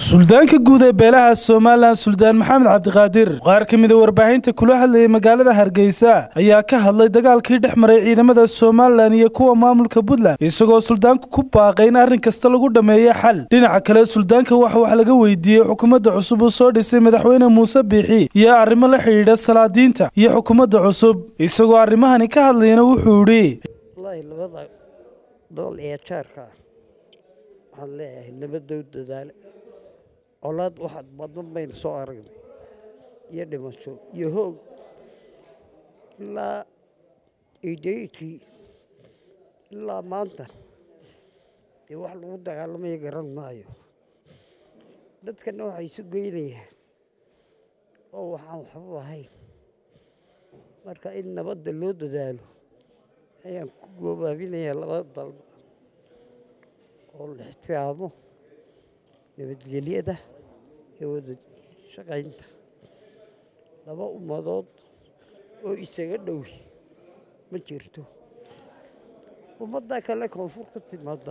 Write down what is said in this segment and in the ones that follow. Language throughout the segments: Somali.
suldaanka guud ee beelaha somalilan suldaan maxamed cabdiqaadir qaar ka mida warbaahinta kula hadlayay magaalada hargeysa ayaa ka hadlay dagaalkii dhex maray ciidamada somalilan iyo kuwa maamulka puntland isagoo suldaanku ku baaqay in arrin kasta lagu dhammeeyo xal dhinaca kale suldaanka waxa wax laga weydiiyey xukuumadda cusub uu soo dhisay madaxweyne muuse biixi iyo arrimo la xidhiidha salaadiinta iyo xukuumadda cusub isagoo arrimahani ka hadlayana wuxuu idhi wallaahi labada dool ee jaarka ah waxaan leeyahay nabadow dadaale colaad waxaad badan baynu soo aragnay iyo dhimasho iyo hoog ilaa eidheytkii ilaa maanta dee wax lagu dagaalamaya garan maayo dadkana waxay isu geynayaan oo waxaan waxba ahayn marka in nabadda loo dadaalo ayaan ku goobaabinayaa labada dalba oo la ixtiraamo nabadgelyada iyo wada shaqaynta laba ummadood oo isaga dhowi ma jirto ummadda kale koonfur ka timaada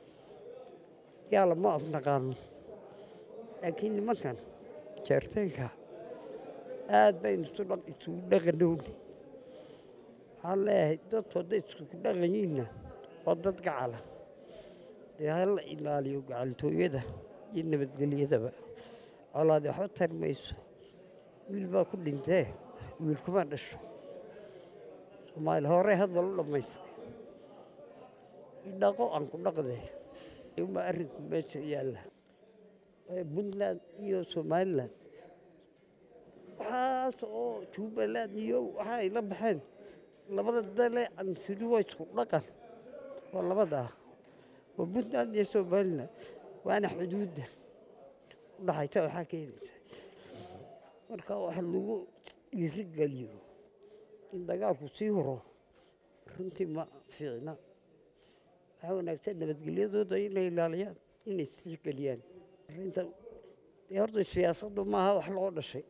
yaa lama afnaqaano laakiin nimankan jeerteenka aad baynu isugu dhaqanowni waxaan leeyahay dadku hadday isku dhaqanyiinna waa dad gacala dee ha la ilaaliyo gacaltooyada iyo nabadgelyadaba colaadi waxba tari mayso wiil baa ku dhintee wiil kuma dhasho soomaali hore hadal u dhammaystay idhaqo aan ku dhaqdee uma arrinku meesha yaalla puntland iyo somalilan waxaas oo jubbaland iyo waxa ay la baxeen labada dale ansiri waa isku dhaqan waa labadaa waa puntland iyo somalilan waana xuduudda udhaxaysa waxaa keenaysa marka wax lagu dhiiri geliyo in dagaalku sii horo runtii ma fiicna waxaa wanaagsan nabadgelyadooda inay ilaaliyaan inay istirgeliyaan arinta dee horta siyaasaddu maaha wax loo dhashay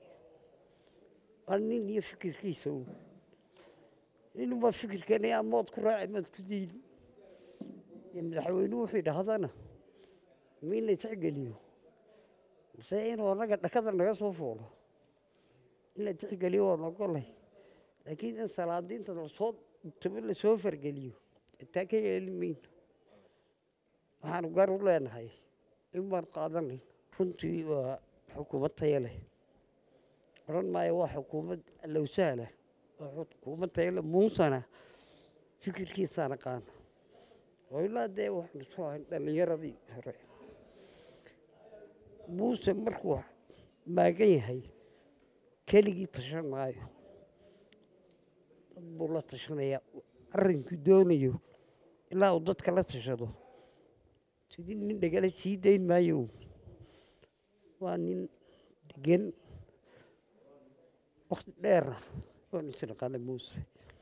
waa nin iyo fikirkiisa uun ninunbaa fikirkeenaya mood ku raaci mood ku diili iyo madaxweynuhu wuxuu yidhaahdana ma in la tixgeliyo mase inuu annaga dhakada naga soo fuulo in la tixgeliyo waan ogolay laakiin in salaadiinta lasoo tabo lasoo fargeliyo taa ka yeeli mayno waxaanu gar u leenahay in baan qaadanayn runtii waa xukuumad taya leh odhan maayo waa xukuumad lowsahla waa xukuumad taya leh muusana fikirkiisaan aqaana oo ilaa dee waxaanu soo ahayn dhallinyaradii hore muuse markuu maagan yahay keligii tashan maayo dad buu la tashanayaa arrinkuu doonayo ilaa uu dadka la tashado sidii nin dhegale sii dayn maayo waa nin degan wakti dheera waan isnaqaana muuse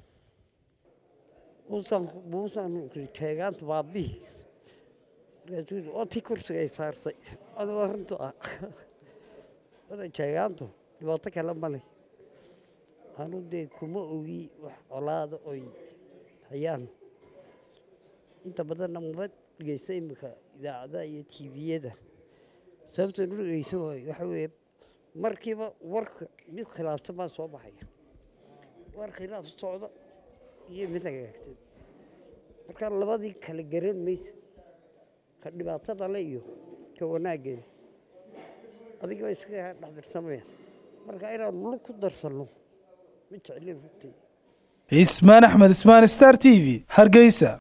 muusan teegaanta baabihi markaasuu oo tii kursiga ay saartay adigoo arrintu ah wada jeegaantu dhibaato kale ma leh anu dee kuma ogi wax colaada oy hayaan inta badanna maba dhegeysta iminka idaacadaha iyo tviyada sababtan u dhegeysan waayo waxa weeye markiiba warka mid khilaafsan baa soo baxaya war khilaaf socda iyo mid hagaagsan marka labadii kala garan maysa ka dhibaatada le iyo ka wanaaggeeda adigaba iskaga dhexdirsamayaan marka inaan lug ku darsanno ma jeclin runtii ismaan axmed ismaan star t v hargeysa